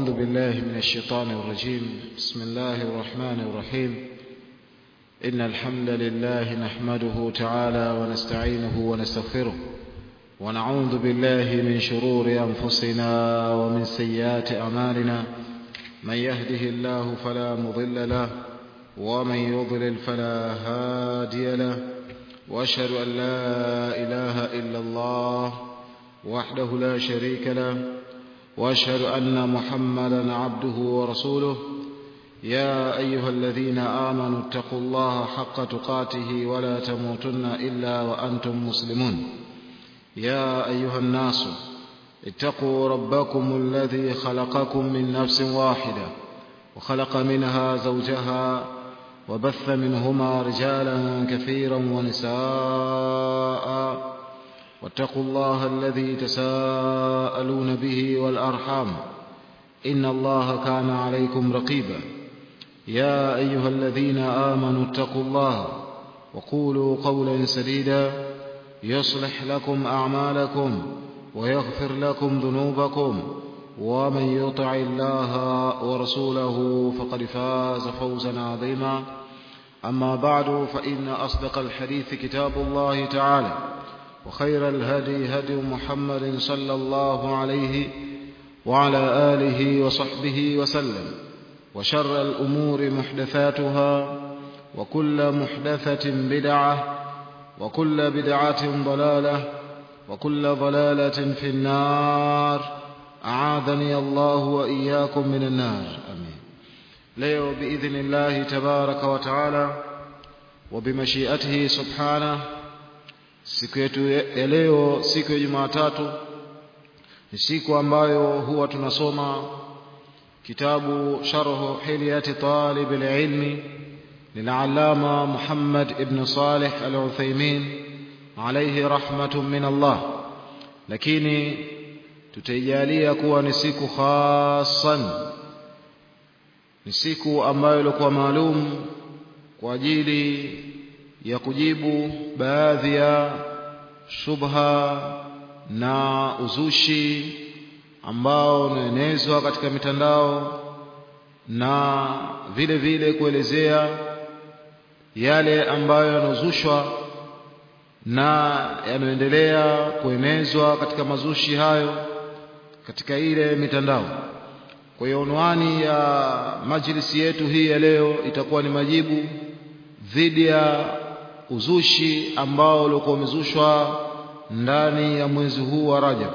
أعوذ بالله من الشيطان الرجيم بسم الله الرحمن الرحيم إن الحمد لله نحمده تعالى ونستعينه ونستغفره ونعوذ بالله من شرور أنفسنا ومن سيئات أعمالنا من يهده الله فلا مضل له ومن يضلل فلا هادي له واشهد ان لا اله الا الله وحده لا شريك له واشهد ان محمدا عبده ورسوله يا ايها الذين امنوا اتقوا الله حق تقاته ولا تموتن الا وانتم مسلمون يا ايها الناس اتقوا ربكم الذي خلقكم من نفس واحده وخلق منها زوجها وبث منهما رجالا كثيرا ونساء واتقوا الله الذي تساءلون به والارحام ان الله كان عليكم رقيبا يا ايها الذين امنوا اتقوا الله وقولوا قولا سديدا يصلح لكم اعمالكم ويغفر لكم ذنوبكم ومن يطع الله ورسوله فقد فاز فوزا عظيما اما بعد فان اصدق الحديث كتاب الله تعالى وخير الهدي هدي محمد صلى الله عليه وعلى اله وصحبه وسلم وشر الامور محدثاتها وكل محدثه بدعه وكل بدعه ضلاله وكل ضلاله في النار أعاذني الله وإياكم من النار آمين leo بإذن الله تبارك وتعالى وبمشيئته سبحانه siku yetu ya leo siku ya Jumatatu ni siku ambayo huwa tunasoma kitabu sharhu hilyati talib alilmi للعلامة محمد ابن صالح العثيمين عليه رحمة من الله lakini tutaijalia kuwa ni siku khasan ni siku ambayo ilikuwa maalum kwa ajili ya kujibu baadhi ya shubha na uzushi ambao unaenezwa katika mitandao na vile vile kuelezea yale ambayo yanazushwa na yanaendelea kuenezwa katika mazushi hayo katika ile mitandao. Kwa hiyo unwani ya majlisi yetu hii ya leo itakuwa ni majibu dhidi ya uzushi ambao ulikuwa umezushwa ndani ya mwezi huu wa Rajab.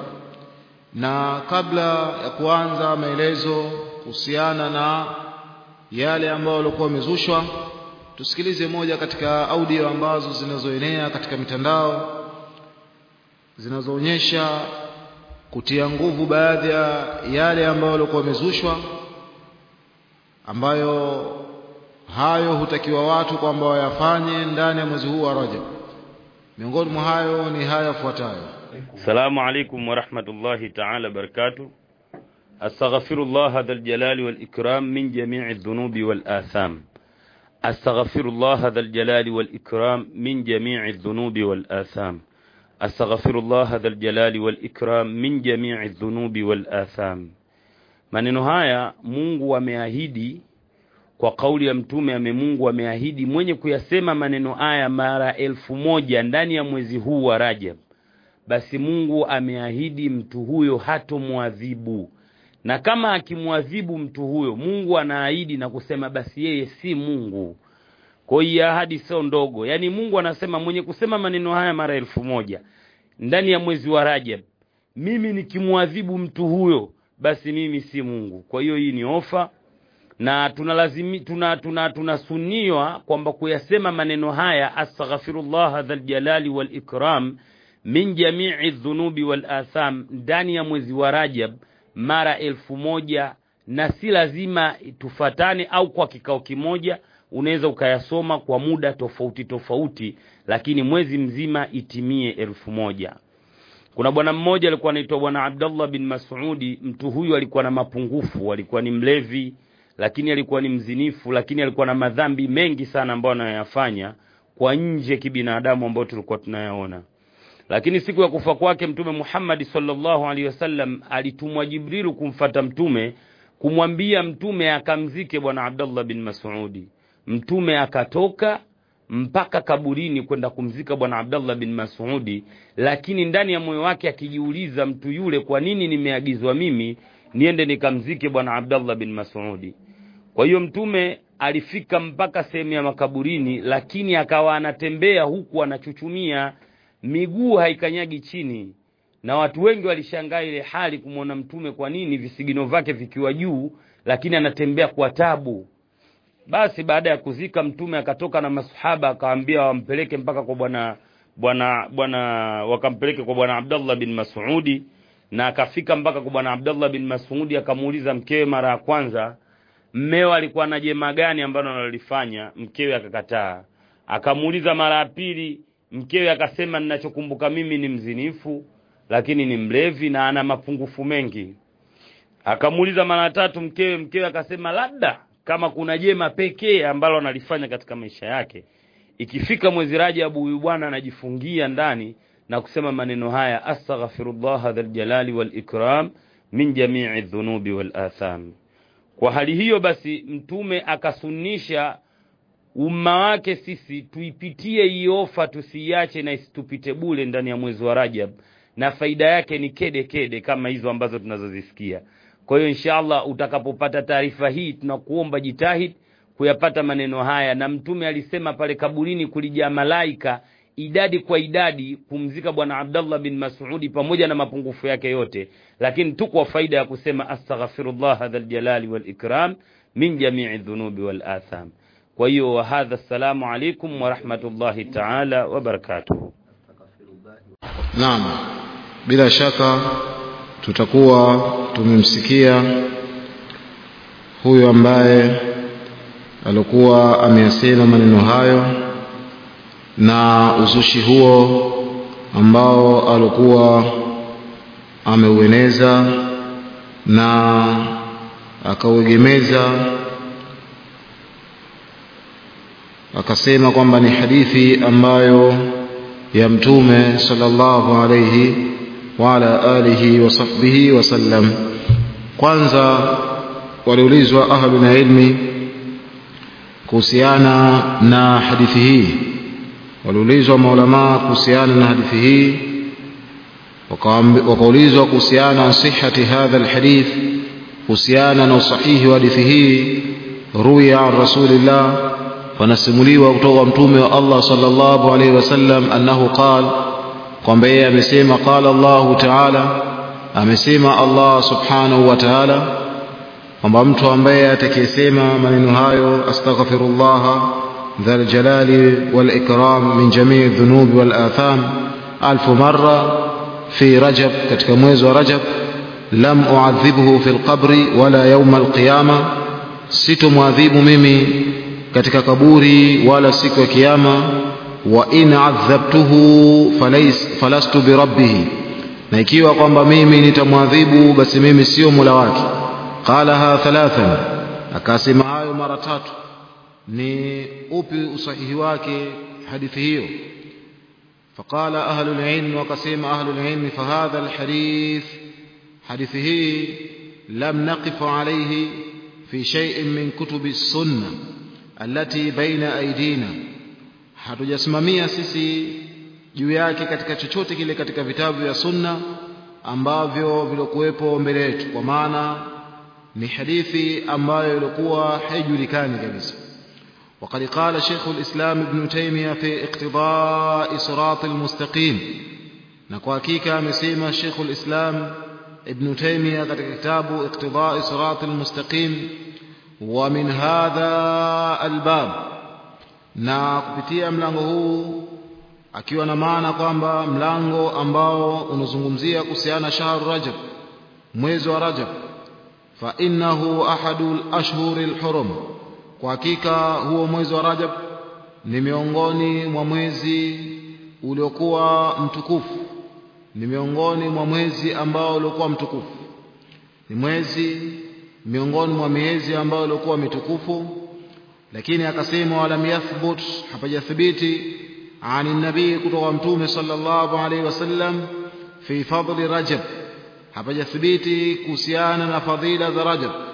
Na kabla ya kuanza maelezo kuhusiana na yale ambayo walikuwa wamezushwa, tusikilize moja katika audio ambazo zinazoenea katika mitandao zinazoonyesha kutia nguvu baadhi ya yale ambayo walikuwa wamezushwa ambayo hayo hutakiwa watu kwamba wayafanye ndani ya mwezi huu wa Rajab. Miongoni mwa hayo ni haya yafuatayo. Assalamu alaikum wa rahmatullahi ta'ala barakatuh. Astaghfirullah dhal jalali wal ikram min jami'i dhunubi wal atham. Astaghfirullah dhal jalali wal ikram min jami'i dhunubi wal atham. أستغفر الله ذا الجلال والإكرام من جميع الذنوب والآثام maneno haya Mungu ameahidi kwa kauli ya mtume ame Mungu ameahidi mwenye kuyasema maneno haya mara elfu moja ndani ya mwezi huu wa Rajab basi Mungu ameahidi mtu huyo hatomwadhibu na kama akimwadhibu mtu huyo Mungu anaahidi na kusema basi yeye si Mungu kwa hiyo ahadi sio ndogo. Yaani Mungu anasema mwenye kusema maneno haya mara elfu moja ndani ya mwezi wa Rajab, mimi nikimwadhibu mtu huyo, basi mimi si Mungu. Kwa hiyo hii ni ofa na tunalazimi tuna tuna tunasuniwa kwamba kuyasema maneno haya astaghfirullah dhal jalali wal ikram min jami'i dhunubi wal atham ndani ya mwezi wa Rajab mara elfu moja na si lazima tufatane au kwa kikao kimoja unaweza ukayasoma kwa muda tofauti tofauti, lakini mwezi mzima itimie elfu moja. Kuna bwana mmoja alikuwa anaitwa bwana Abdullah bin Mas'udi. Mtu huyu alikuwa na mapungufu, alikuwa ni mlevi, lakini alikuwa ni mzinifu, lakini alikuwa na madhambi mengi sana ambayo anayoyafanya kwa nje kibinadamu, ambayo tulikuwa tunayaona. Lakini siku ya kufa kwake Mtume Muhammad sallallahu alaihi wasallam alitumwa Jibrilu kumfata Mtume kumwambia mtume akamzike bwana abdallah bin masudi mtume akatoka mpaka kaburini kwenda kumzika bwana abdallah bin masudi lakini ndani ya moyo wake akijiuliza mtu yule kwa nini nimeagizwa mimi niende nikamzike bwana abdallah bin masudi kwa hiyo mtume alifika mpaka sehemu ya makaburini lakini akawa anatembea huku anachuchumia miguu haikanyagi chini na watu wengi walishangaa ile hali kumwona mtume kwa nini visigino vyake vikiwa juu lakini anatembea kwa tabu basi baada ya kuzika mtume akatoka na masahaba akawaambia wampeleke mpaka kwa bwana bwana bwana wakampeleke kwa bwana abdallah bin masudi na akafika mpaka kwa bwana abdallah bin masudi akamuuliza mkewe mara ya kwanza mmeo alikuwa na jema gani ambalo analolifanya mkewe akakataa akamuuliza mara ya pili mkewe akasema ninachokumbuka mimi ni mzinifu lakini ni mlevi na ana mapungufu mengi akamuuliza mara tatu mkewe mkewe akasema labda kama kuna jema pekee ambalo analifanya katika maisha yake ikifika mwezi rajabu huyu bwana anajifungia ndani na kusema maneno haya astaghfirullah dhaljalali walikram min jamii dhunubi walatham kwa hali hiyo basi mtume akasunisha umma wake sisi tuipitie hii ofa tusiiache na isitupite bule ndani ya mwezi wa rajab na faida yake ni kede kede kama hizo ambazo tunazozisikia kwa hiyo inshallah utakapopata taarifa hii tunakuomba jitahid kuyapata maneno haya na mtume alisema pale kaburini kulijaa malaika idadi kwa idadi kumzika bwana abdallah bin masudi pamoja na mapungufu yake yote lakini tu kwa faida ya kusema astaghfirullah dhaljalali walikram min jamii dhunubi walatham kwa hiyo wahadha assalamu alaikum warahmatullahi taala wabarakatuhu naam bila shaka tutakuwa tumemsikia huyu ambaye alikuwa ameyasema maneno hayo na uzushi huo ambao alikuwa ameueneza na akauegemeza akasema kwamba ni hadithi ambayo ya mtume sallallahu alayhi wa ala alihi wa sahbihi wasallam kwanza waliulizwa ahlul ilmi kuhusiana na hadithi hii waliulizwa maulamaa kuhusiana na hadithi hii wakaulizwa kuhusiana na sihati hadha alhadith kuhusiana na usahihi wa hadithi hii ruya an rasulillah panasimuliwa kutoka kwa mtume wa Allah sallallahu alaihi wasallam annahu qal kwamba yeye amesema qala Allah ta'ala amesema Allah subhanahu wa ta'ala kwamba mtu ambaye atakayesema maneno hayo astaghfirullah ذا الجلال والإكرام من جميع الذنوب والآثام ألف مرة في رجب كتك mwezi wa Rajab lam uadhibhu fi lqabri wala yauma alqiyama sitomwadhibu mimi katika kaburi wala siku ya kiyama wa in adhabtuhu falastu birabbihi na ikiwa kwamba mimi nitamwadhibu basi mimi sio mula wake qalaha thalathan akasema hayo mara tatu ni upi usahihi wake hadithi hiyo فقال أهل العلم وقسم أهل العلم فهذا الحديث حديثه لم نقف عليه في شيء من كتب السنة التي بين أيدينا hatujasimamia sisi juu yake katika chochote kile katika vitabu vya sunna ambavyo vilikuwepo mbele yetu kwa maana ni hadithi ambayo ilikuwa haijulikani kabisa وقد قال شيخ الإسلام ابن تيمية في اقتضاء صراط المستقيم نكواكيك مسيما شيخ الإسلام ابن تيمية قد كتاب اقتضاء صراط المستقيم ومن هذا الباب na kupitia mlango huu akiwa na maana kwamba mlango ambao unazungumzia kuhusiana shahru rajab mwezi wa rajab fa innahu ahadu al-ashhuri al-hurum kwa hakika huo mwezi wa Rajab ni miongoni mwa mwezi uliokuwa mtukufu ni miongoni mwa mwezi ambao uliokuwa mtukufu ni mwezi miongoni mwa miezi ambayo ilikuwa mitukufu lakini akasema walam yathbut hapajathibiti ani nabii kutoka mtume sallallahu alaihi wasallam fi fadli rajab hapajathibiti kuhusiana na fadhila za rajab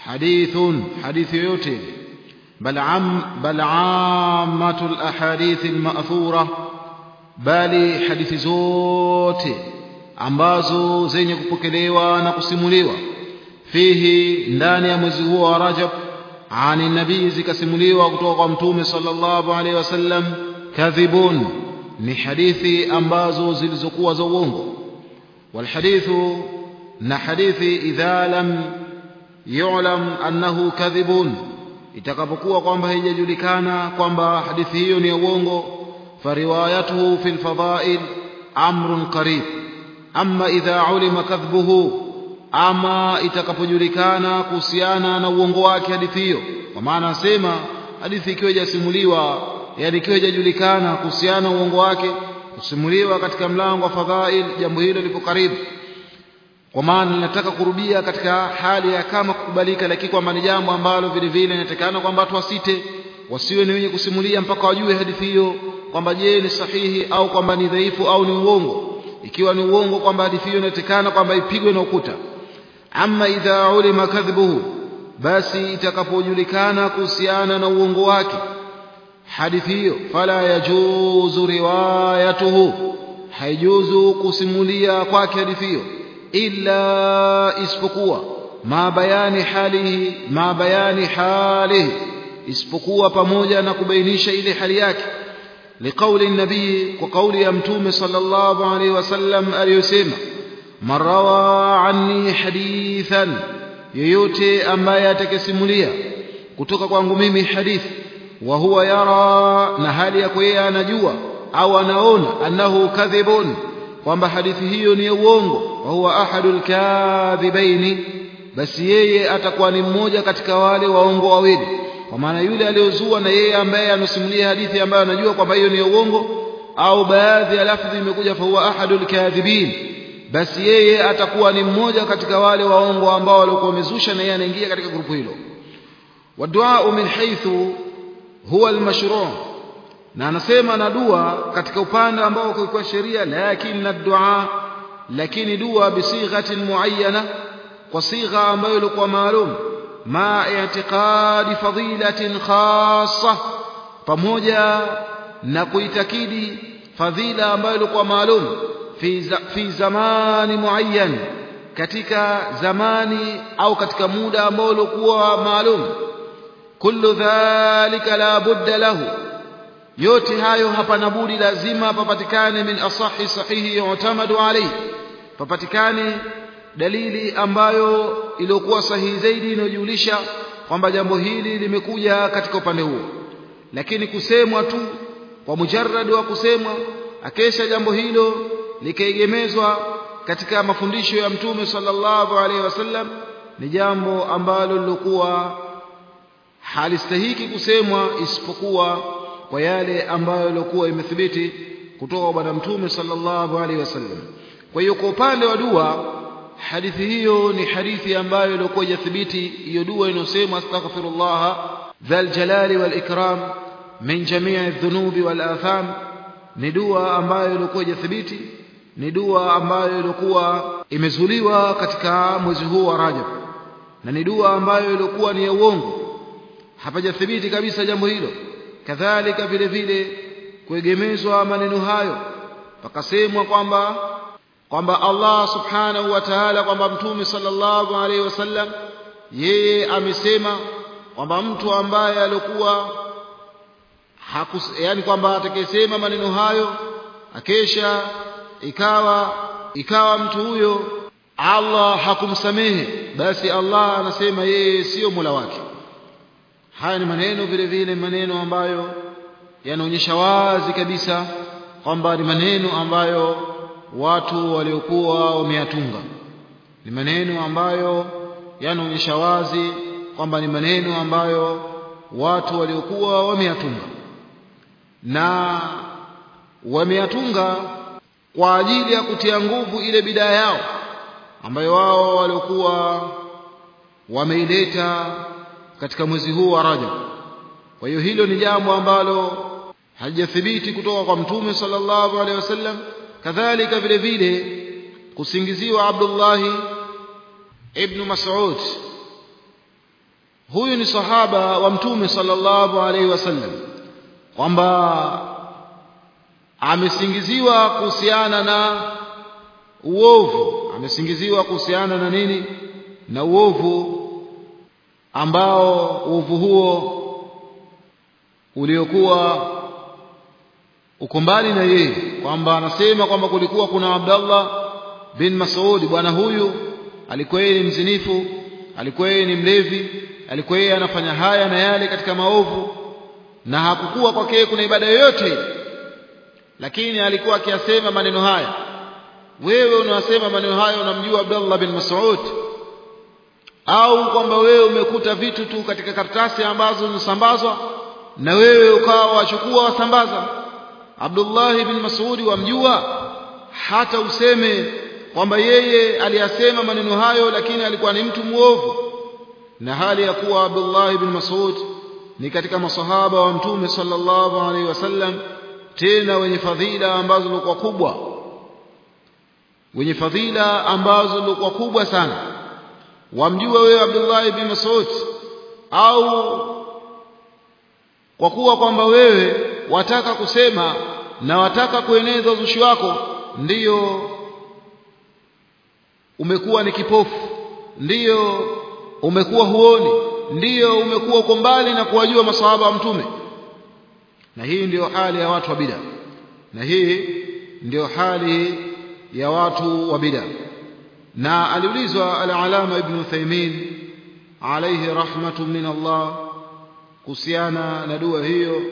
hadithun hadithi yoyote bal am bal ammatu alahadith alma'thura bali hadithi zote ambazo zenye kupokelewa na kusimuliwa fihi ndani ya mwezi huo wa Rajab ani nabii zikasimuliwa kutoka kwa mtume sallallahu alaihi wasallam kadhibun ni hadithi ambazo zilizokuwa za uongo walhadithu na hadithi idha lam yu'lam annahu kadhibun itakapokuwa kwamba haijajulikana kwamba hadithi hiyo ni ya uongo fariwayatuhu fil fadail amrun qarib amma idha ulima kadhbuhu ama itakapojulikana kuhusiana na uongo wake hadithi hiyo kwa maana asema hadithi ikiwa hajasimuliwa yani ikiwa hajajulikana kuhusiana na uongo wake kusimuliwa katika mlango wa fadhail jambo hilo lipo karibu kwa maana linataka kurudia katika hali ya kama kukubalika lakini kwamba ni jambo ambalo vile vile inatakana kwamba watu wasite wasiwe ni wenye kusimulia mpaka wajue hadithi hiyo kwamba je ni sahihi au kwamba ni dhaifu au ni uongo ikiwa ni uongo kwamba hadithi hiyo inatakana kwamba ipigwe na ukuta ama idha ulima kadhibuhu basi itakapojulikana kuhusiana na uongo wake hadithi hiyo fala yajuzu riwayatuhu haijuzu kusimulia kwake hadithi hiyo illa isipokuwa ma bayani halihi ma bayani halihi isipokuwa pamoja na kubainisha ile hali yake liqauli nabii kwa kauli ya mtume sallallahu alaihi wasallam aliyosema man rawa anni hadithan yoyote ambaye atakesimulia kutoka kwangu mimi hadithi wa huwa yara na hali yako yeye anajua au anaona annahu kadhibun kwamba hadithi hiyo ni ya uongo wa huwa ahadul kadhibaini basi yeye atakuwa ni mmoja katika wale waongo wawili kwa maana yule aliyozua na yeye ambaye anasimulia hadithi ambayo anajua kwamba hiyo ni ya uongo au baadhi ya lafdhi imekuja fa huwa ahadul kadhibin basi yeye atakuwa ni mmoja katika wale waongo ambao walikuwa wamezusha na yeye anaingia katika grupu hilo wadua min haythu huwa almashru' na anasema na dua katika upande ambao kwa sheria lakini na dua lakini dua bisighatin muayyana kwa sigha ambayo ilikuwa maalum ma i'tiqadi fadilatin khassa pamoja na kuitakidi fadhila ambayo ilikuwa maalum fi fi zamani muayyan katika zamani au katika muda ambao ulikuwa maalum kullu dhalika la budda lahu yote hayo hapana budi lazima papatikane min asahi sahihi yu'tamadu alayhi papatikane dalili ambayo iliyokuwa sahihi zaidi inayojulisha kwamba jambo hili limekuja katika upande huo lakini kusemwa tu kwa mujarrad wa kusemwa akesha jambo hilo likaegemezwa katika mafundisho ya mtume sallallahu alaihi wasallam ni jambo ambalo lilokuwa halistahiki kusemwa isipokuwa kwa yale ambayo ilikuwa imethibiti kutoka kwa bwana mtume sallallahu alaihi wasallam kwa hiyo kwa upande wa dua hadithi hiyo ni hadithi ambayo ilikuwa jathibiti hiyo dua inosema astaghfirullah dhal jalali wal ikram min jami'i dhunubi wal atham ni dua ambayo ilikuwa jathibiti ni dua ambayo ilikuwa imezuliwa katika mwezi huu wa Rajab na ni dua ambayo ilikuwa ni ya uongo hapajathibiti kabisa jambo hilo kadhalika vile vile kuegemezwa maneno hayo pakasemwa kwamba kwamba Allah subhanahu wa ta'ala kwamba mtume sallallahu alaihi wasallam yeye amesema kwamba mtu ambaye alikuwa yani kwamba atakayesema maneno hayo akesha ikawa ikawa mtu huyo Allah hakumsamehe basi Allah anasema yeye sio Mola wake haya ni maneno vile vile maneno ambayo yanaonyesha wazi kabisa kwamba ni maneno ambayo watu waliokuwa wameyatunga ni maneno ambayo yanaonyesha wazi kwamba ni maneno ambayo watu waliokuwa wameyatunga na wameyatunga kwa ajili ya kutia nguvu ile bidaa yao ambayo wao waliokuwa wameileta katika mwezi huu wa Rajab. Kwa hiyo hilo ni jambo ambalo halijathibiti kutoka kwa Mtume sallallahu alaihi wasallam. Kadhalika vile vile kusingiziwa Abdullah ibn Mas'ud huyu ni sahaba wa mtume sallallahu alaihi wasallam kwamba amesingiziwa kuhusiana na uovu amesingiziwa kuhusiana na nini na uovu ambao uovu huo uliokuwa uko mbali na yeye kwamba anasema kwamba kulikuwa kuna Abdallah bin Mas'ud bwana huyu alikuwa yeye ni mzinifu alikuwa yeye ni mlevi alikuwa yeye anafanya haya na yale katika maovu na hakukuwa kwake kuna ibada yoyote lakini alikuwa akiyasema maneno haya wewe unasema maneno haya unamjua Abdullah bin Mas'ud au kwamba wewe umekuta vitu tu katika karatasi ambazo zinasambazwa na wewe ukawa wachukua wasambaza Abdullah bin Mas'ud wamjua hata useme kwamba yeye aliyasema maneno hayo lakini alikuwa ni mtu muovu na hali ya kuwa Abdullah bin Mas'ud ni katika masahaba wa mtume sallallahu alaihi wasallam tena wenye fadhila ambazo zilikuwa kubwa wenye fadhila ambazo zilikuwa kubwa sana wamjua wewe Abdullah ibn Mas'ud au kwa kuwa kwamba wewe wataka kusema na wataka kueneza uzushi wako ndiyo umekuwa ni kipofu ndiyo umekuwa huoni ndiyo umekuwa uko mbali na kuwajua masahaba wa mtume na hii ndiyo hali ya watu wa bid'a na hii ndiyo hali ya watu wa bid'a na aliulizwa al-alama ibn Uthaymeen alayhi rahmatu min Allah kuhusiana na dua hiyo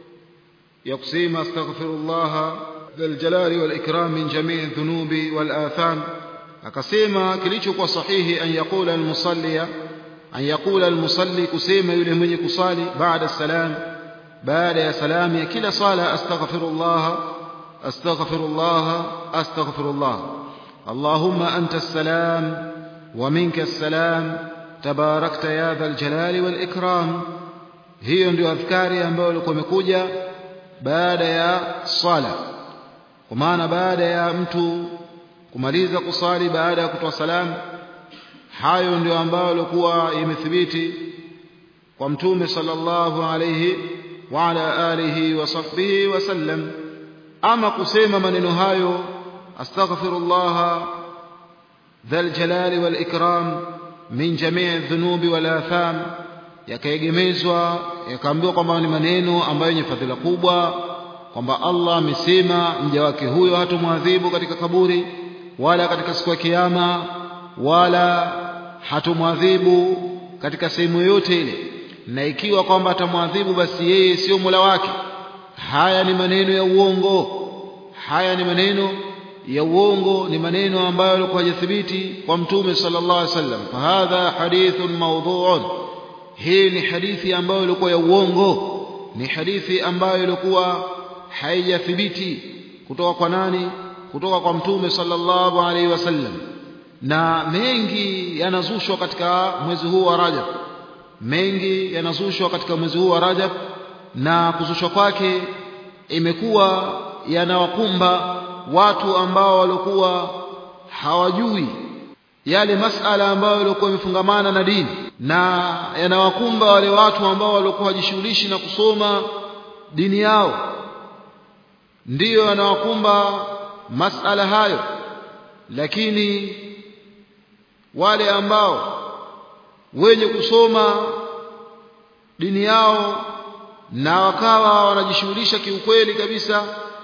ya kusema astaghfirullah dhal jalali wal ikram min jami' dhunubi wal atham akasema kilichokuwa sahihi an yaqula al-musalli an yaqula al-musalli kusema yule mwenye kusali baada salam baada ya salamu ya kila sala astaghfirullah astaghfirullah astaghfirullah اللهم أنت السلام ومنك السلام تباركت يا ذا الجلال والإكرام hiyo ndio adhkari ambayo ilikuwa imekuja baada ya sala kwa maana baada ya mtu kumaliza kusali baada ya kutoa salamu hayo ndio ambayo ilikuwa imethibiti kwa mtume sallallahu alayhi wa ala alihi wa sahbihi wasallam ama kusema maneno hayo astaghfirullah dhal jalali wal ikram min jamii dhunubi wal atham yakaegemezwa yakaambiwa kwamba ni maneno ambayo yenye fadhila kubwa kwamba Allah amesema mja wake huyo hatomwadhibu katika kaburi wala katika siku ya kiyama wala hatomwadhibu katika sehemu yoyote ile na ikiwa kwamba atamwadhibu basi yeye sio Mola wake haya ni maneno ya uongo haya ni maneno ya uongo ni maneno ambayo yalikuwa hajathibiti kwa mtume sallallahu alaihi wasallam fahadha hadithun mawdhu'un hii ni hadithi ambayo ilikuwa ya uongo ni hadithi ambayo ilikuwa haijathibiti kutoka kwa nani kutoka kwa mtume sallallahu alaihi wasallam na mengi yanazushwa katika mwezi huu wa Rajab mengi yanazushwa katika mwezi huu wa Rajab na kuzushwa kwake imekuwa yanawakumba watu ambao walikuwa hawajui yale masala ambayo yalikuwa yamefungamana na dini na yanawakumba wale watu ambao walikuwa wajishughulishi na kusoma dini yao ndiyo yanawakumba masala hayo lakini wale ambao wenye kusoma dini yao na wakawa wanajishughulisha kiukweli kabisa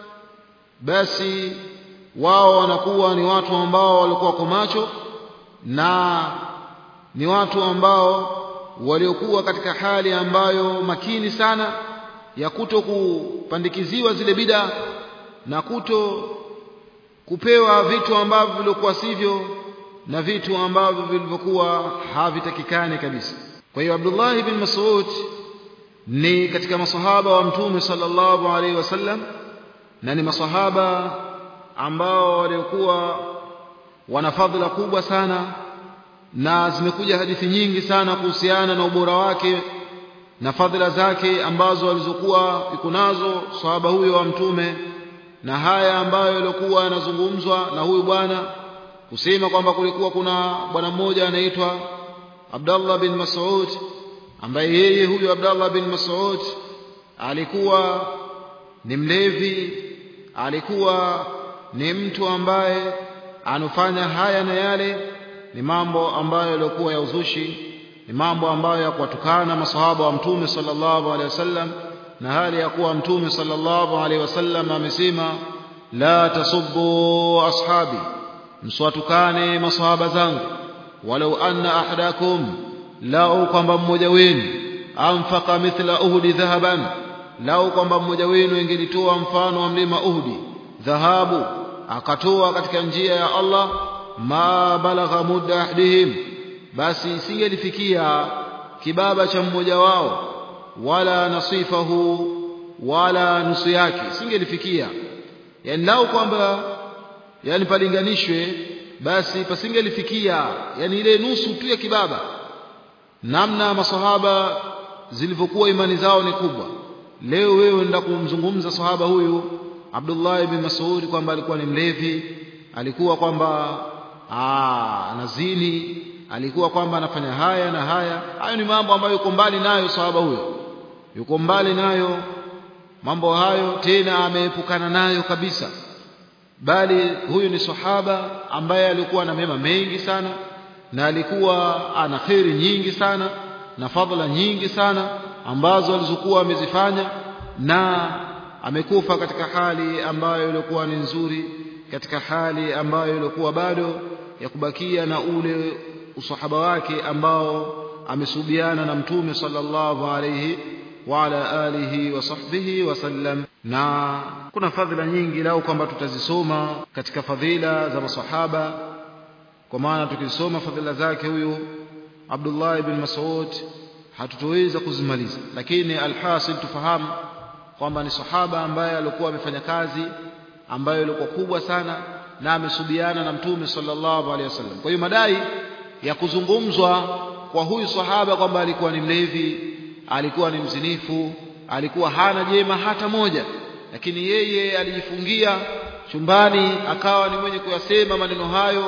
basi wao wanakuwa ni watu ambao walikuwa kwa macho na ni watu ambao waliokuwa katika hali ambayo makini sana ya kuto kupandikiziwa zile bida na kuto kupewa vitu ambavyo vilikuwa sivyo na vitu ambavyo vilivyokuwa havitakikani kabisa kwa hiyo Abdullah ibn Mas'ud ni katika masahaba wa mtume sallallahu alaihi wasallam na ni masahaba ambao waliokuwa wana fadhila kubwa sana na zimekuja hadithi nyingi sana kuhusiana na ubora wake na fadhila zake ambazo alizokuwa iko nazo sahaba huyo wa mtume na haya ambayo yalikuwa yanazungumzwa na huyu bwana kusema kwamba kulikuwa kuna bwana mmoja anaitwa Abdullah bin Mas'ud ambaye yeye huyu Abdullah bin Mas'ud alikuwa ni mlevi alikuwa ni mtu ambaye anufanya haya na yale ni mambo ambayo yalikuwa ya uzushi ni mambo ambayo ya kuwatukana masahaba wa mtume sallallahu alaihi wasallam na hali ya kuwa mtume sallallahu alaihi wasallam amesema la tasubbu ashabi msiwatukane masahaba zangu walau anna ahadakum lau kwamba mmoja wenu anfaka mithla uhudi dhahaban lau kwamba mmoja wenu ingelitoa mfano wa mlima uhudi dhahabu akatoa katika njia ya Allah ma balagha mudda ahdihim basi isingelifikia kibaba cha mmoja wao wala nasifahu wala nusu yake isingelifikia yani lau kwamba yani palinganishwe basi pasingelifikia yani ile nusu tu ya kibaba namna masahaba zilivyokuwa imani zao ni kubwa leo wewe enda kumzungumza sahaba huyu Abdullah ibn Mas'ud kwamba alikuwa ni mlevi alikuwa kwamba anazini alikuwa kwamba anafanya haya na haya hayo ni mambo ambayo yuko mbali nayo sahaba huyo yuko mbali nayo mambo hayo tena ameepukana nayo kabisa bali huyu ni sahaba ambaye alikuwa na mema mengi sana na alikuwa ana kheri nyingi sana na fadhila nyingi sana ambazo alizokuwa amezifanya na amekufa katika hali ambayo ilikuwa ni nzuri katika hali ambayo ilikuwa bado ya kubakia na ule usahaba wake ambao amesubiana na mtume sallallahu alayhi wa ala alihi wa sahbihi wasallam na kuna fadhila nyingi lau kwamba tutazisoma katika fadhila za masahaba kwa maana tukisoma fadhila zake huyu Abdullah ibn Mas'ud hatutoweza kuzimaliza lakini alhasil tufahamu kwamba ni sahaba ambaye alikuwa amefanya kazi ambayo ilikuwa kubwa sana na amesubiana na mtume sallallahu alaihi wasallam kwa hiyo madai ya kuzungumzwa kwa huyu sahaba kwamba alikuwa ni mlevi alikuwa ni mzinifu alikuwa hana jema hata moja lakini yeye alijifungia chumbani akawa ni mwenye kuyasema maneno hayo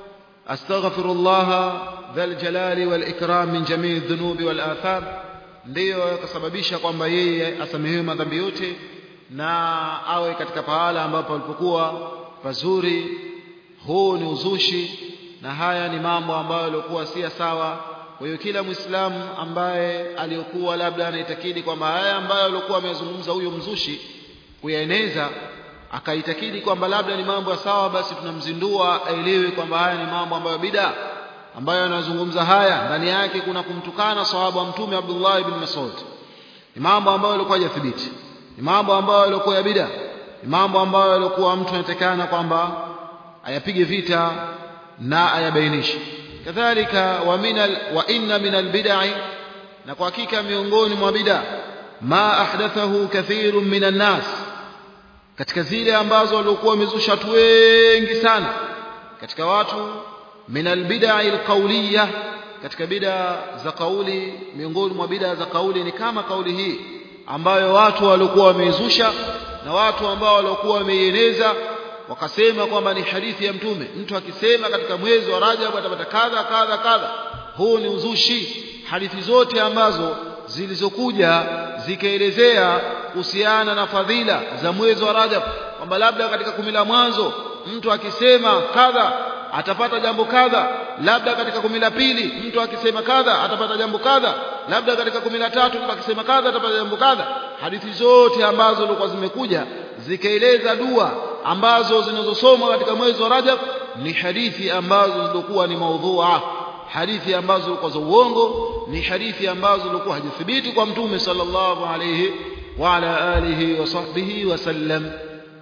astaghfirullah dhal jalali wal ikram min jamii dhunubi wal atham ndiyo yakasababisha kwamba yeye asamehewe madhambi yote na awe katika pahala ambapo alipokuwa pazuri huu ni uzushi na haya ni mambo ambayo yalikuwa si sawa kwa hiyo kila muislamu ambaye aliyokuwa labda anaitakidi kwamba haya ambayo alikuwa amezungumza huyo mzushi kuyaeneza akaitakidi kwamba labda ni mambo ya sawa basi tunamzindua aelewe kwamba haya ni mambo ambayo bida ambayo anazungumza haya ndani yake kuna kumtukana sahaba wa mtume Abdullah ibn Mas'ud ni mambo ambayo yalikuwa hajathibiti ni mambo ambayo yalikuwa ya bida ni mambo ambayo yalikuwa mtu anatakana kwamba ayapige vita na ayabainishe kadhalika wa minal wa inna minal bid'i na kwa hakika miongoni mwa bid'a ma ahdathahu kathirun minan nas katika zile ambazo walikuwa wamezusha watu wengi sana katika watu minal bid'i alqawliyah katika bid'a za kauli miongoni mwa bid'a za kauli ni kama kauli hii ambayo watu walikuwa wameizusha na watu ambao walikuwa wameieneza wakasema kwamba ni hadithi ya mtume mtu akisema katika mwezi wa Rajab atapata kadha kadha kadha huu ni uzushi hadithi zote ambazo zilizokuja zikaelezea kuhusiana na fadhila za mwezi wa Rajab kwamba labda katika kumi la mwanzo mtu akisema kadha atapata jambo kadha labda katika kumi la pili mtu akisema kadha atapata jambo kadha labda katika kumi la tatu mtu akisema kadha atapata jambo kadha hadithi zote ambazo zilikuwa zimekuja zikaeleza dua ambazo zinazosomwa katika mwezi wa Rajab ni hadithi ambazo zilikuwa ni maudhua hadithi ambazo zilikuwa za uongo ni hadithi ambazo zilikuwa hajathibiti kwa mtume sallallahu alayhi wa ala alihi wa sahbihi wasallam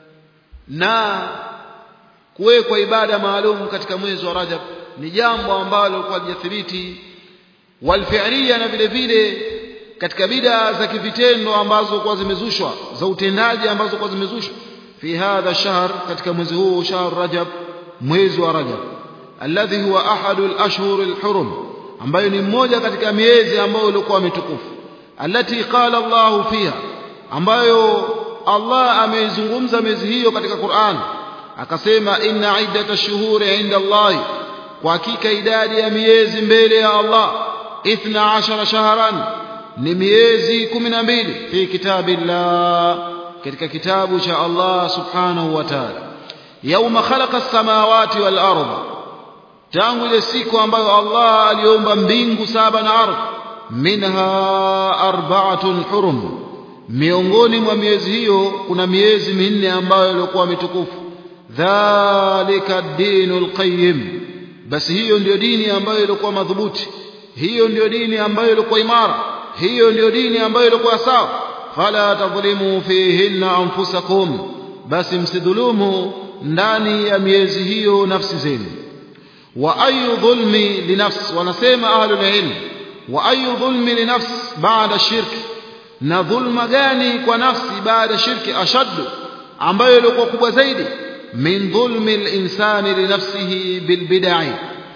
na kuwekwa ibada maalum katika mwezi wa Rajab ni jambo ambalo lilikuwa hajathibiti walfi'liya na vile vile katika bida za kivitendo ambazo kwa zimezushwa za utendaji ambazo kwa zimezushwa fi hadha shahr katika mwezi huu shahr rajab mwezi wa rajab alladhi huwa ahadu al-ashhur al-hurum ambayo ni mmoja katika miezi ambayo ilikuwa mitukufu allati qala Allah fiha ambayo Allah ameizungumza miezi hiyo katika Qur'an akasema inna iddata shuhuri inda Allah kwa hakika idadi ya miezi mbele ya Allah 12 shahran ni miezi 12 fi kitabillah katika kitabu cha Allah subhanahu wa ta'ala yauma khalaqa as-samawati wal ardh tangu ile siku ambayo Allah aliumba mbingu saba na ardhi minha arba'atun hurum miongoni mwa miezi hiyo kuna miezi minne ambayo ilikuwa mitukufu dhalika dinul qayyim basi hiyo ndiyo dini ambayo ilikuwa madhubuti hiyo ndiyo dini ambayo ilikuwa imara hiyo ndiyo dini ambayo ilikuwa sawa fala tadhlimu fihinna anfusakum basi msidhulumu ndani ya miezi hiyo nafsi zenu wa ayu dhulmi linafs wanasema ahlul ilm wa ayu dhulmi linafs baada shirki na dhulma gani kwa nafsi baada shirki ashaddu ambayo ilikuwa kubwa zaidi min dhulmi linsani linafsihi bilbidai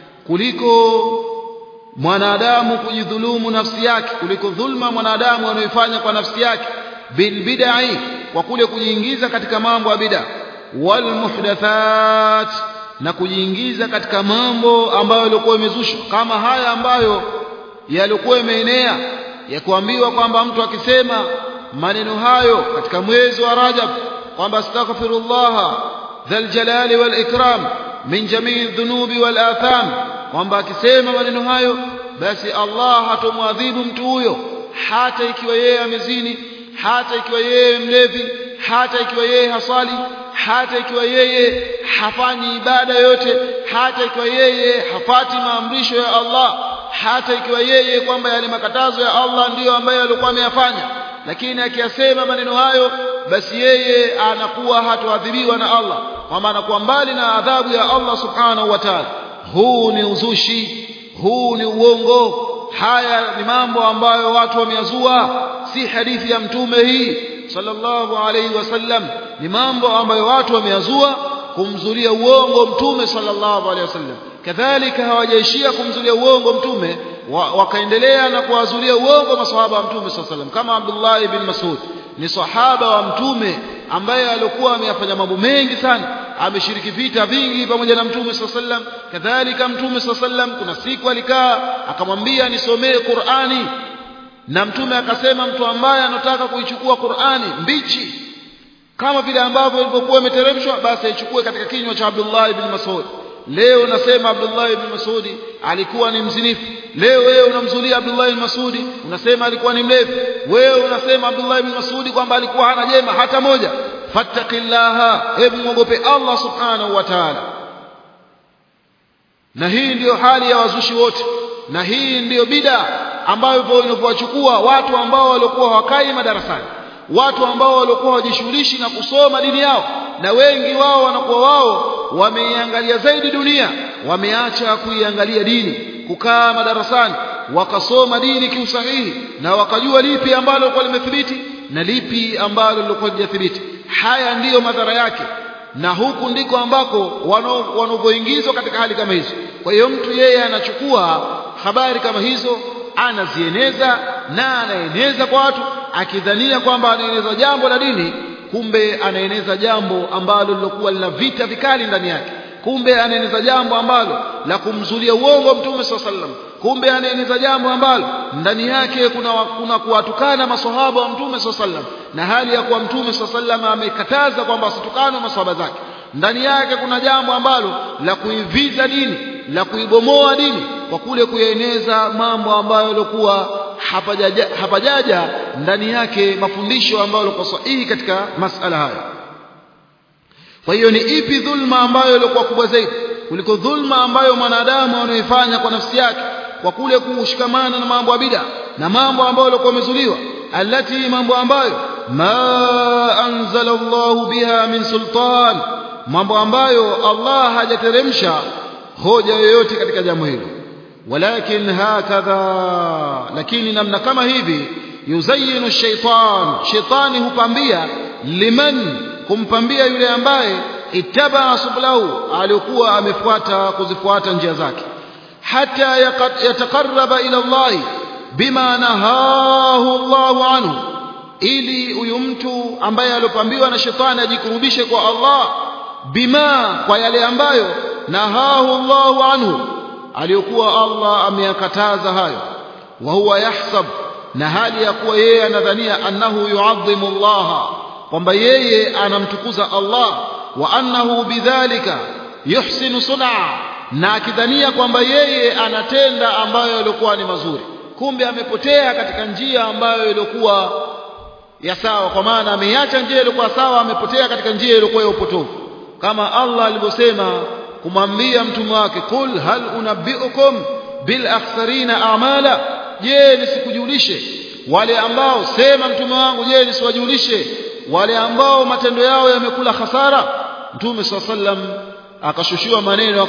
kuliko mwanadamu kujidhulumu nafsi yake kuliko dhulma mwanadamu anayoifanya kwa nafsi yake bilbidai kwa kule kujiingiza katika mambo ya bid'a walmuhdathat na kujiingiza katika mambo ambayo yalikuwa yamezushwa kama haya ambayo yalikuwa yameenea ya kuambiwa kwamba mtu akisema maneno hayo katika mwezi wa Rajab kwamba astaghfirullah dhal jalali wal ikram min jamii dhunubi wal atham kwamba akisema maneno hayo basi Allah hatomwadhibu mtu huyo hata ikiwa yeye amezini hata ikiwa yeye mlevi hata ikiwa yeye hasali hata ikiwa yeye hafanyi ibada yote hata ikiwa yeye hafati maamrisho ya Allah hata ikiwa yeye kwamba yale makatazo ya Allah ndiyo ambayo alikuwa ameyafanya lakini akiyasema maneno hayo basi yeye anakuwa hatoadhibiwa na Allah kwamba anakuwa mbali na adhabu ya Allah subhanahu wa ta'ala huu ni uzushi huu ni uongo haya ni mambo ambayo watu wameyazua si hadithi ya mtume hii sallallahu alayhi wasallam ni mambo ambayo watu wameyazua kumzulia uongo mtume sallallahu alayhi wasallam kadhalika hawajaishia kumzulia uongo mtume wakaendelea na kuwazulia uongo maswahaba wa mtume sallallahu alayhi wasallam kama Abdullah ibn Mas'ud ni sahaba wa mtume ambaye alikuwa ameyafanya mambo mengi sana ameshiriki vita vingi pamoja na mtume sallallahu alayhi wasallam kadhalika mtume sallallahu alayhi wasallam kuna siku alikaa akamwambia nisomee Qur'ani na mtume akasema mtu ambaye anataka kuichukua Qur'ani mbichi kama vile ambavyo ilivyokuwa imeteremshwa basi aichukue katika kinywa cha Abdullah ibn Mas'ud leo nasema Abdullah ibn Mas'ud alikuwa ni mzinifu leo wewe unamzulia Abdullah ibn Mas'ud unasema alikuwa ni mlevi wewe unasema Abdullah ibn Mas'ud kwamba alikuwa hana jema hata moja fattaqillaha hebu muogope Allah subhanahu wa ta'ala na hii ndiyo hali ya wazushi wote na hii ndiyo bida ambayo inavyowachukua watu ambao walikuwa hawakai madarasani watu ambao walikuwa hawajishughulishi na kusoma dini yao na wengi wao wanakuwa wao wameiangalia zaidi dunia wameacha kuiangalia dini kukaa madarasani wakasoma dini kiusahihi na wakajua lipi ambalo lilikuwa limethibiti na lipi ambalo lilikuwa lijathibiti haya ndiyo madhara yake na huku ndiko ambako wanavyoingizwa katika hali kama hizo kwa hiyo mtu yeye anachukua habari kama hizo anazieneza na anaeneza kwa watu akidhania kwamba anaeneza jambo la dini kumbe anaeneza jambo ambalo lilokuwa lina vita vikali ndani yake kumbe anaeneza jambo ambalo la kumzulia uongo mtume saa sallam kumbe anaeneza jambo ambalo ndani yake kuna, kuna kuwatukana masahaba wa mtume saa sallam na hali ya kuwa mtume saa sallam amekataza kwamba asitukane masahaba zake ndani yake kuna jambo ambalo la kuiviza dini la kuibomoa dini kwa kule kuyaeneza mambo ambayo yalikuwa hapajaja, hapajaja ndani yake mafundisho ambayo yalikuwa sahihi katika masala haya kwa hiyo ni ipi dhulma ambayo ilikuwa kubwa zaidi kuliko dhulma ambayo mwanadamu anaifanya kwa nafsi yake kwa kule kushikamana na mambo ya bid'a na mambo ambayo yalikuwa yamezuliwa alati mambo ambayo ma anzala Allah biha min sultan mambo ambayo Allah hajateremsha hoja yoyote katika jambo hilo walakin hakadha lakini namna kama hivi yuzayinu shaitan shaitani hupambia liman kumpambia yule ambaye ittaba sublahu alikuwa amefuata kuzifuata njia zake hata yatakarraba ila Allah bima nahahu Allah anhu ili huyu mtu ambaye alopambiwa na shetani ajikurubishe kwa Allah bima kwa yale ambayo nahahu Allah anhu aliyokuwa Allah ameyakataza hayo wa huwa yahsab na hali ya kuwa yeye anadhania annahu yuadhimu Allah kwamba yeye anamtukuza Allah wa annahu bidhalika yuhsinu sun'a na akidhania kwamba yeye anatenda ambayo yalikuwa ni mazuri kumbe amepotea katika njia ambayo ilikuwa ya sawa kwa maana ameiacha njia iliyokuwa sawa amepotea katika njia iliyokuwa ya upotofu kama Allah alivyosema kumwambia mtume wake qul hal unabbiukum bil akhsarina a'mala je nisikujulishe wale ambao sema mtume wangu je nisiwajulishe wale ambao matendo yao yamekula hasara mtume swalla sallam akashushiwa maneno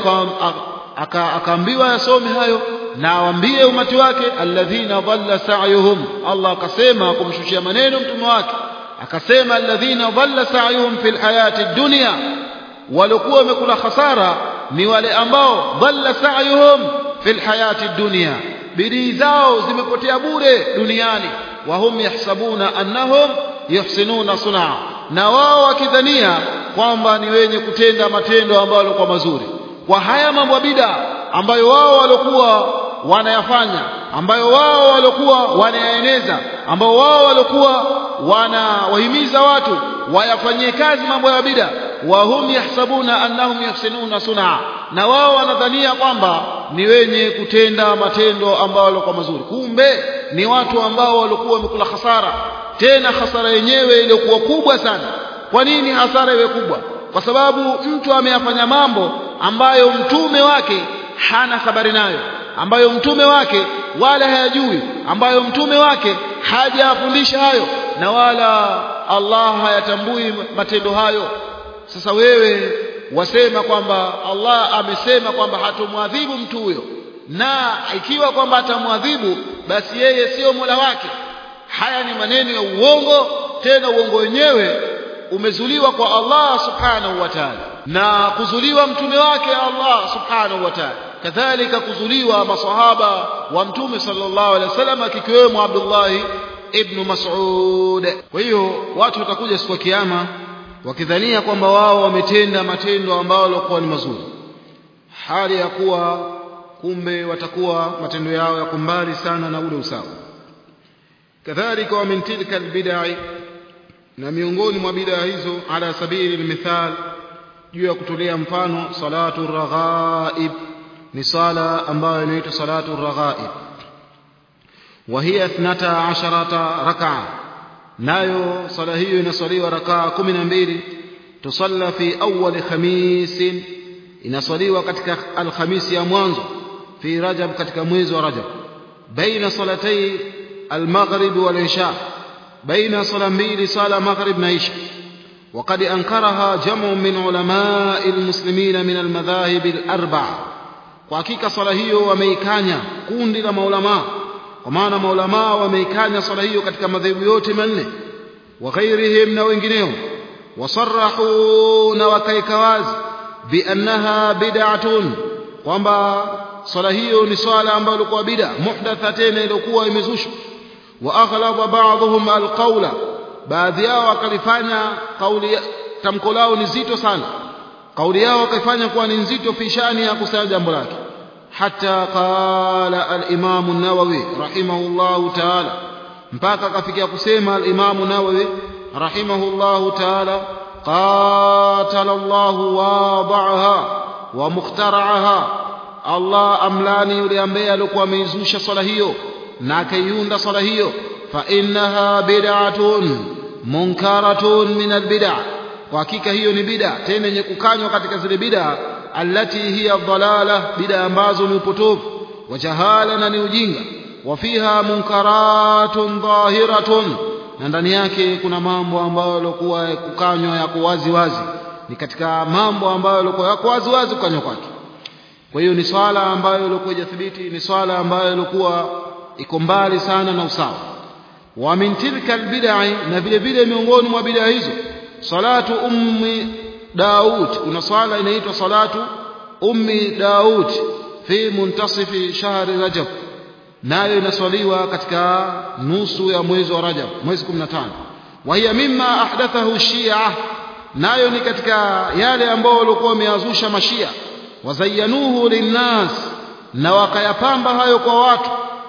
akaambiwa yasome hayo na awambie umati wake alladhina dhalla sa'yuhum Allah akasema kumshushia maneno mtume wake akasema alladhina dhalla sa'yuhum fil hayati dunya walikuwa wamekula hasara ni wale ambao dhalla sa'yuhum fil hayati dunya bidii zao zimepotea bure duniani wa hum yahsabuna annahum yuhsinuna sun'a na wao wakidhania kwamba ni wenye kutenda matendo ambayo yalikuwa mazuri kwa haya mambo bida ambayo wao walikuwa wanayafanya ambayo wao walikuwa wanayaeneza ambao wao walikuwa wanawahimiza watu wayafanyie kazi mambo ya bida wa hum yahsabuna annahum yuhsinuna sun'a na wao wanadhania kwamba ni wenye kutenda matendo ambayo yalikuwa mazuri kumbe ni watu ambao walikuwa wamekula hasara tena hasara yenyewe iliyokuwa kubwa sana kwa nini hasara iwe kubwa kwa sababu mtu ameyafanya mambo ambayo mtume wake hana habari nayo ambayo mtume wake wala hayajui ambayo mtume wake hajafundisha hayo na wala Allah hayatambui matendo hayo sasa wewe wasema kwamba Allah amesema kwamba hatomwadhibu mtu huyo na ikiwa kwamba atamwadhibu basi yeye sio Mola wake haya ni maneno ya uongo tena uongo wenyewe umezuliwa kwa Allah subhanahu wa ta'ala na kuzuliwa mtume wake Allah subhanahu wa ta'ala kadhalika kuzuliwa masahaba wa mtume sallallahu alaihi wasallam akikiwemo Abdullah ibn Mas'ud kwa hiyo watu watakuja siku ya kiyama wakidhania kwamba wao wametenda matendo ambayo yalikuwa ni mazuri hali ya kuwa kumbe watakuwa matendo yao yako mbali sana na ule usawa kadhalika wa min tilka albid'i na miongoni mwa bid'a hizo ala sabili almithal juu ya kutolea mfano salatu raghaib ni sala ambayo inaitwa salatu raghaib wa hiya 12 rak'a nayo sala hiyo inaswaliwa rakaa 12 tusalla fi awwal khamis inaswaliwa katika alhamisi ya mwanzo fi rajab katika mwezi wa rajab baina salatai almaghrib wal isha baina sala mbili sala maghrib na isha وقد أنكرها جمع من علماء المسلمين من المذاهب الأربعة وحقيقة صلاة هي وميكانيا كوندي لمولما ومعنى مولما وميكانيا صلاة هي katika madhehebu yote manne وغيرهم na wengineo وصرحوا na wakaika wazi biannaha bid'atun kwamba swala hiyo ni swala ambayo ilikuwa bid'a muhdatha tena ilikuwa imezushwa wa aghlaba ba'dhum alqawla baadhi yao wakalifanya kauli tamko lao ni zito sana kauli yao wakaifanya kuwa ni nzito fi shani ya kusema jambo lake hata qala al-imam an-nawawi rahimahullahu ta'ala mpaka akafikia kusema al-imam an-nawawi rahimahullahu ta'ala قاتل الله واضعها ومخترعها الله املاني yule ambaye alikuwa ameizusha swala hiyo na akaiunda swala hiyo fa innaha bid'atun munkaratun min albid'a kwa hakika hiyo ni bid'a tena yenye kukanywa katika zile bid'a allati hiya dhalala bid'a ambazo ni upotofu wa jahala na ni ujinga wa fiha munkaratun dhahiratun na ndani yake kuna mambo ambayo yalikuwa kukanywa yako wazi wazi ni katika mambo ambayo yalikuwa yako wazi wazi kukanywa kwake kwa hiyo ni swala ambayo ilikuwa ijathibiti ni swala ambayo ilikuwa iko mbali sana na usawa wa min tilka albid'i na vile vile miongoni mwa bid'a hizo salatu ummi daud kuna swala inaitwa salatu ummi daud fi muntasifi shahri rajab nayo inaswaliwa katika nusu ya mwezi wa Rajab mwezi 15 wa hiya mimma ahdathahu Shia nayo ni katika yale ambao walikuwa wameazusha mashia wazayyanuhu linnas na wakayapamba hayo kwa watu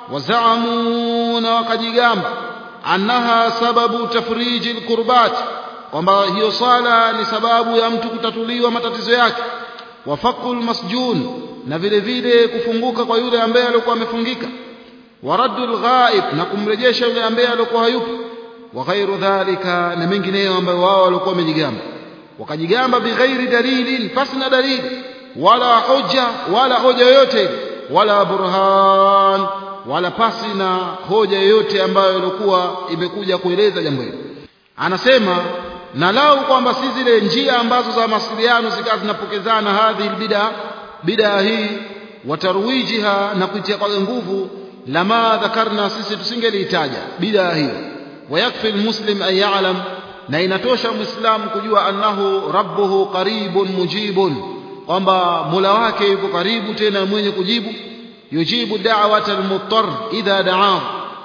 wazaamu na wakajigamba annaha sababu tafriji alqurbat kwamba hiyo sala ni sababu ya mtu kutatuliwa matatizo yake wafaqul masjun na vile vile kufunguka kwa yule ambaye alikuwa amefungika waraddul ghaib na kumrejesha yule ambaye alikuwa hayupo wa ghairu dhalika na mengineyo ambayo wao walikuwa wamejigamba wakajigamba bighairi dalilin pasina dalili wala hoja wala hoja yoyote wala burhan wala pasi na hoja yoyote ambayo ilikuwa imekuja kueleza jambo hilo anasema na lau kwamba si zile njia ambazo za mawasiliano zikawa zinapokezana hadhi bid'a bid'a hii watarwijiha na kuitia kwa nguvu lama dhakarna sisi tusingelihitaja bid'a hiyo wayakfi almuslim an ya'lam na inatosha muislamu kujua annahu rabbuhu qaribun mujibun kwamba mula wake yuko karibu tena mwenye kujibu yujibu da'wata almuttar idha da'ahu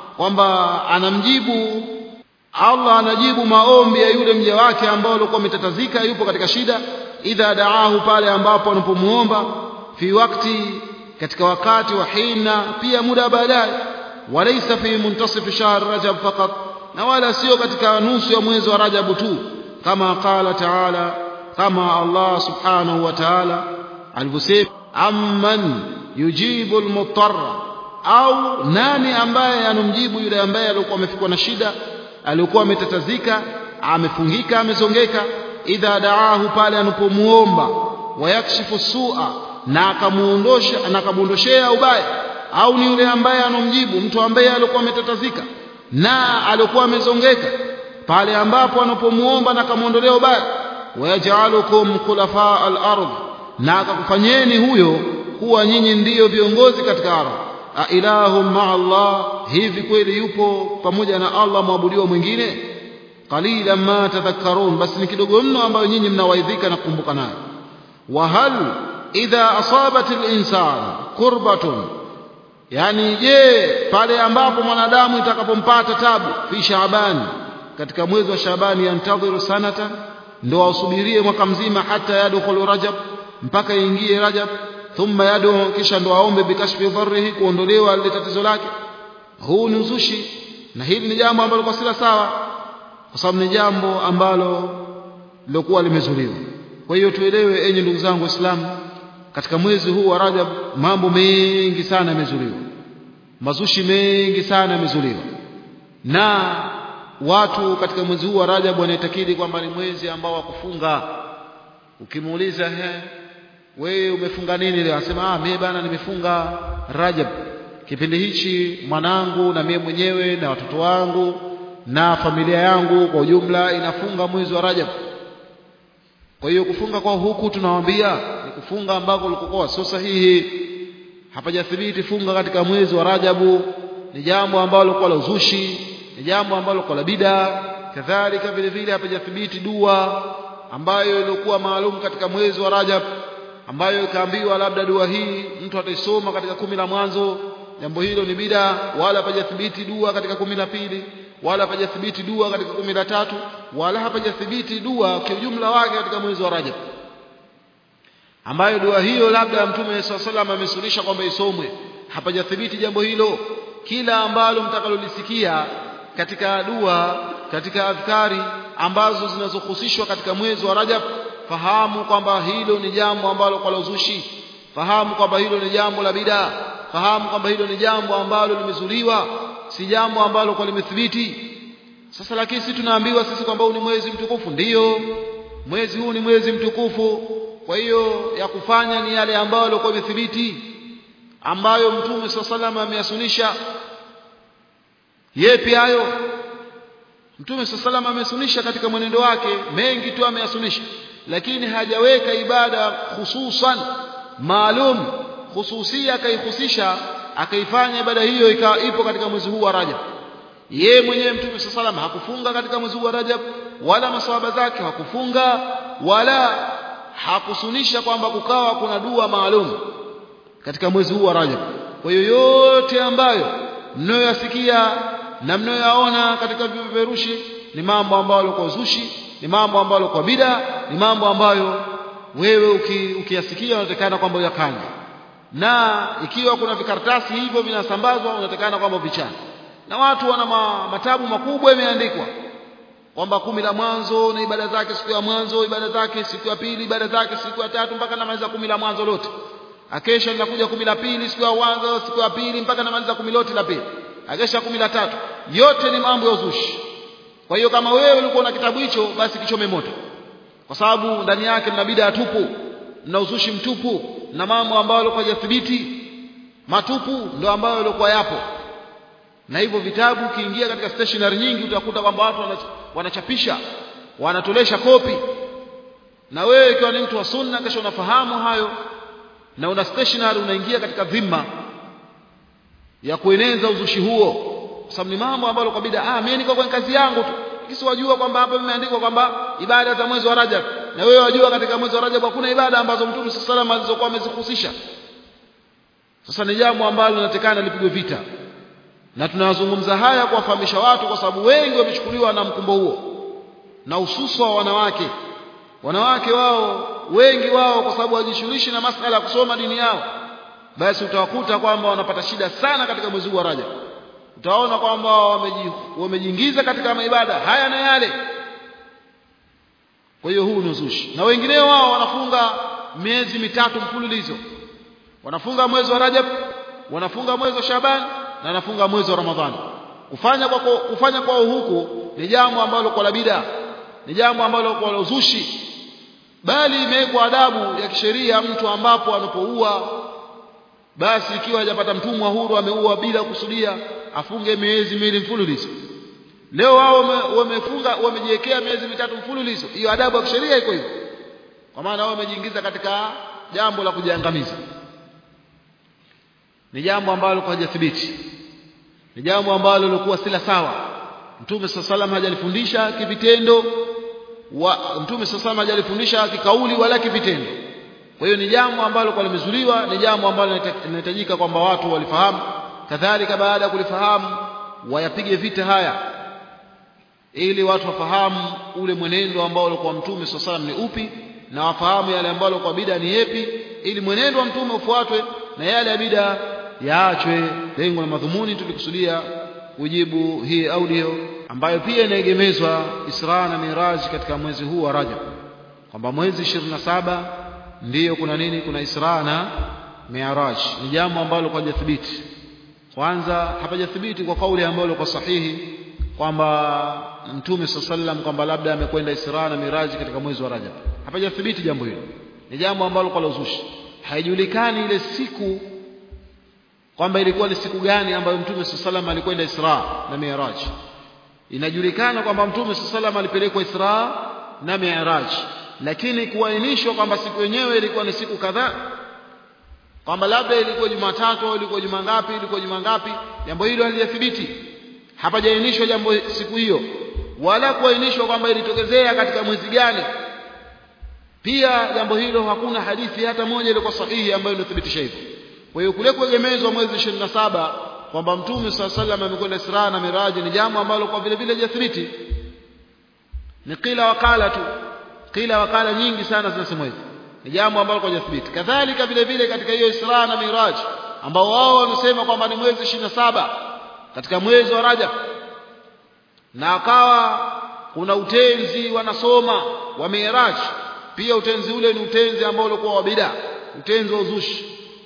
kwamba anamjibu Allah anajibu maombi ya yule mja wake ambao alikuwa ametatazika yupo katika shida idha da'ahu pale ambapo anapomuomba fi wakati katika wakati wa hina pia muda baadaye walaysa fi muntasif shahr rajab faqat na wala sio katika nusu ya mwezi wa rajab tu kama qala ta'ala kama Allah subhanahu wa ta'ala alivyosema amman yujibu almutarra au nani ambaye anomjibu yule ambaye alikuwa amefikwa na shida alikuwa ametatazika amefungika amezongeka idha daahu pale anapomuomba wayakshifu su'a na akamuondosha na akamuondoshea ubaya au ni yule ambaye anomjibu mtu ambaye alikuwa ametatazika na alikuwa amezongeka pale ambapo anapomuomba na akamuondolea ubaya wayajalukum khulafa al-ardh na akakufanyeni huyo kuwa nyinyi ndiyo viongozi katika ardhi a ilahum ma Allah hivi kweli yupo pamoja na Allah mwabudiwa mwingine qalilan ma tadhakkarun basi ni kidogo mno ambayo nyinyi mnawaidhika na kukumbuka nayo wa hal idha asabat al-insan kurbatun yani je pale ambapo mwanadamu itakapompata tabu fi shaaban katika mwezi wa shaabani yantadhiru sanatan ndo asubirie mwaka mzima hata yadkhulu rajab mpaka ingie rajab thumma yadu kisha ndo aombe bikashfi dharrihi kuondolewa lile tatizo lake huu ni uzushi na hili ni jambo ambalo kwa sila sawa kwa sababu ni jambo ambalo lilokuwa limezuliwa kwa hiyo tuelewe enyi ndugu zangu waislamu katika mwezi huu wa rajab mambo mengi sana yamezuliwa mazushi mengi sana yamezuliwa na watu katika mwezi huu wa rajab wanaitakidi kwamba ni mwezi ambao wa kufunga ukimuuliza he wewe umefunga nini leo anasema ah mimi bana nimefunga Rajab kipindi hichi mwanangu na mimi mwenyewe na watoto wangu na familia yangu kwa ujumla inafunga mwezi wa Rajab kwa hiyo kufunga kwa huku tunawaambia ni kufunga ambako ulikokuwa sio sahihi hapajathibiti funga katika mwezi wa Rajabu ni jambo ambalo kwa la uzushi ni jambo ambalo kwa la bida kadhalika vile vile hapajathibiti dua ambayo ilikuwa maalum katika mwezi wa Rajab ambayo ikaambiwa labda dua hii mtu ataisoma katika kumi la mwanzo jambo hilo ni bida wala hapajathibiti dua katika kumi la pili wala hapajathibiti dua katika kumi la tatu wala hapajathibiti dua kwa ujumla wake katika mwezi wa Rajab ambayo dua hiyo labda mtume swalla salam amesunisha kwamba isomwe hapajathibiti jambo hilo kila ambalo mtakalolisikia katika dua katika adhkari ambazo zinazohusishwa katika mwezi wa Rajab fahamu kwamba hilo ni jambo ambalo kwa uzushi fahamu kwamba hilo ni jambo la bidaa fahamu kwamba hilo ni jambo ambalo limezuliwa si jambo ambalo kwa limethibiti sasa lakini sisi tunaambiwa sisi kwamba huu ni mwezi mtukufu ndiyo mwezi huu ni mwezi mtukufu kwa hiyo ya kufanya ni yale ambayo yalikuwa yamethibiti ambayo mtume swalla salam ameyasunisha yepi hayo mtume swalla salam amesunisha katika mwenendo wake mengi tu ameyasunisha lakini hajaweka ibada hususan maalum hususia akaihusisha akaifanya ibada hiyo ikawa ipo katika mwezi huu wa Rajab yeye mwenyewe mtume sallam hakufunga katika mwezi huu wa Rajab wala maswahaba zake hakufunga wala hakusunisha kwamba kukawa kuna dua maalum katika mwezi huu wa Rajab kwa hiyo yote ambayo mnayoyasikia na mnayoyaona katika vipeperushi ni mambo ambayo kwa uzushi ni mambo ambayo kwa bida ni mambo ambayo wewe ukiyasikia uki unatakana kwamba uyakanye na ikiwa kuna vikaratasi hivyo vinasambazwa unatakana kwamba vichane na watu wana ma, matabu makubwa imeandikwa kwamba kumi la mwanzo na ibada zake siku ya mwanzo ibada zake siku ya pili ibada zake siku ya tatu mpaka namaliza kumi la mwanzo lote akesha linakuja kumi la pili siku ya mwanzo siku ya pili mpaka namaliza kumi lote la pili akesha kumi la tatu yote ni mambo ya uzushi kwa hiyo kama wewe ulikuwa na kitabu hicho basi kichome moto kwa sababu ndani yake mna bidaa tupu mna uzushi mtupu na mambo ambayo yalikuwa hajathibiti matupu ndio ambayo yalikuwa yapo na hivyo vitabu ukiingia katika stationery nyingi utakuta kwamba watu wanachapisha wanatolesha kopi na wewe ikiwa ni mtu wa sunna kesho unafahamu hayo na una stationery unaingia katika dhima ya kueneza uzushi huo kwa sababu ni mambo ambayo kwa bid'a ah mimi niko kwenye kazi yangu tu kisi wajua kwamba hapa imeandikwa kwamba ibada za mwezi wa Rajab na wewe wajua katika mwezi wa Rajab hakuna ibada ambazo Mtume sallallahu alayhi alizokuwa amezihusisha sasa ni jambo ambalo linatekana lipigwe vita na tunazungumza haya kuwafahamisha watu kwa sababu wengi wamechukuliwa na mkumbo huo na hususa wa wanawake wanawake wao wengi wao kwa sababu hawajishughulishi na masala ya kusoma dini yao basi utawakuta kwamba wanapata shida sana katika mwezi wa Rajab utaona kwamba wamejiingiza katika maibada haya na yale kwa hiyo huu ni uzushi na wengineo wao wanafunga miezi mitatu mfululizo wanafunga mwezi wa Rajab wanafunga mwezi wa Shaban na wanafunga mwezi wa Ramadhani kufanya kwa kufanya kwao huku ni jambo ambalo kwa la bid'a ni jambo ambalo kwa la uzushi bali imewekwa adabu ya kisheria mtu ambapo anapoua basi ikiwa hajapata mtumwa huru ameua bila kusudia afunge miezi miwili mfululizo leo wao wamefunga wamejiwekea miezi mitatu mfululizo hiyo adabu ya kisheria iko hivyo kwa maana wao wamejiingiza katika jambo la kujiangamiza ni jambo ambalo kwa hajathibiti ni jambo ambalo lilikuwa sila sawa mtume sallallahu hajalifundisha kivitendo wa mtume sallallahu hajalifundisha kikauli wala kivitendo kwa hiyo ni jambo ambalo kwa limezuliwa ni jambo ambalo linahitajika kwamba watu walifahamu kadhalika baada ya kulifahamu wayapige vita haya ili watu wafahamu ule mwenendo ambao ulikuwa mtume sallallahu ni upi na wafahamu yale ambayo kwa bida ni yepi ili mwenendo wa mtume ufuatwe na yale ya bida yaachwe lengo na madhumuni tulikusudia kujibu hii audio ambayo pia inaegemezwa Isra na Miraj katika mwezi huu wa Rajab kwamba mwezi 27 ndiyo kuna nini kuna Isra na Miraj ni jambo ambalo kwa jathibiti kwanza hapajathibiti kwa kauli ambayo kwa sahihi kwamba mtume sallam kwamba labda amekwenda Isra na Miraj katika mwezi wa Rajab hapajathibiti jambo hilo ni jambo ambalo kwa uzushi haijulikani ile siku kwamba ilikuwa ni siku gani ambayo mtume sallam alikwenda Isra na Miraj inajulikana kwamba mtume sallam alipelekwa Isra na Miraj lakini kuainishwa kwamba siku yenyewe ilikuwa ni siku kadhaa kwamba labda ilikuwa Jumatatu au ilikuwa juma ngapi ilikuwa juma ngapi jambo hilo halijathibiti hapajainishwa jambo siku hiyo wala kuainishwa kwamba ilitokezea katika mwezi gani pia jambo hilo hakuna hadithi hata moja ilikuwa sahihi ambayo inathibitisha hivyo kwa hiyo kule kuegemezwa mwezi 27 kwamba mtume swalla sallam amekwenda Isra na Miraj ni jambo ambalo kwa vile vile hajathibiti ni kila wakala tu kila wakala nyingi sana zinasema hivyo ni jambo ambalo kwa hajathibiti kadhalika vile vile katika hiyo Isra na Miraj ambao wao wanasema kwamba ni mwezi 27 katika mwezi wa Rajab na akawa kuna utenzi wanasoma wa Miraj pia utenzi ule ni utenzi ambao ulikuwa wa bid'a utenzi wa uzushi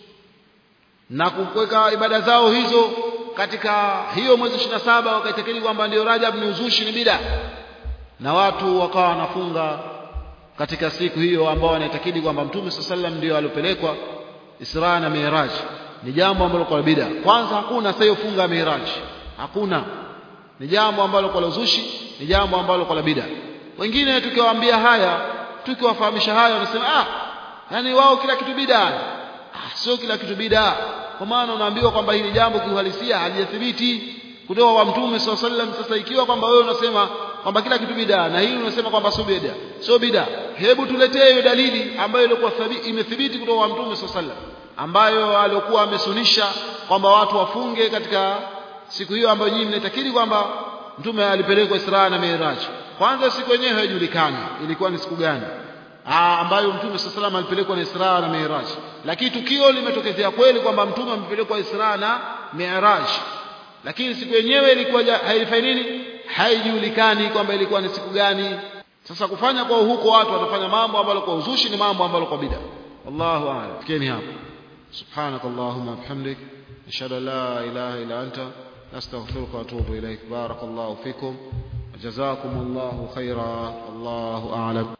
na kuweka ibada zao hizo katika hiyo mwezi 27 wakaitakidi kwamba ndio Rajab ni uzushi ni bid'a na watu wakawa wanafunga katika siku hiyo ambao wanaitakidi kwamba Mtume sallam ndio alipelekwa Isra na Miraj ni jambo ambalo kwa bid'a kwanza hakuna sayofunga Miraj hakuna ni jambo ambalo kwa uzushi ni jambo ambalo kwa bid'a wengine tukiwaambia haya tukiwafahamisha haya wanasema ah yani wao kila kitu bid'a ah sio kila kitu bid'a kwa maana unaambiwa kwamba hili jambo kiuhalisia halijathibiti kutoka kwa mtume sallallahu alaihi wasallam sasa ikiwa kwamba wewe unasema kwamba kila kitu bid'a na hili unasema kwamba sio bid'a sio bid'a hebu tuletee hiyo dalili ambayo ilikuwa imethibiti kutoka kwa mtume sallallahu alaihi wasallam ambayo alikuwa amesunisha kwamba watu wafunge katika siku hiyo ambayo nyinyi mnatakiri kwamba mtume alipelekwa Isra na Miraj kwanza siku yenyewe haijulikani ilikuwa ni siku gani Aa, ambayo mtume saa salam alipelekwa na Isra na Miraj lakini tukio limetokezea kweli kwamba mtume amepelekwa Isra na Miraj lakini siku yenyewe ilikuwa haifai nini haijulikani kwamba ilikuwa ni siku gani sasa kufanya kwa huko watu watafanya mambo ambayo kwa uzushi ni mambo ambayo kwa bid'a wallahu a'lam fikeni hapo سبحانك اللهم وبحمدك أشهد أن لا إله إلا أنت أستغفرك وأتوب إليك بارك الله فيكم وجزاكم الله خيرا الله أعلم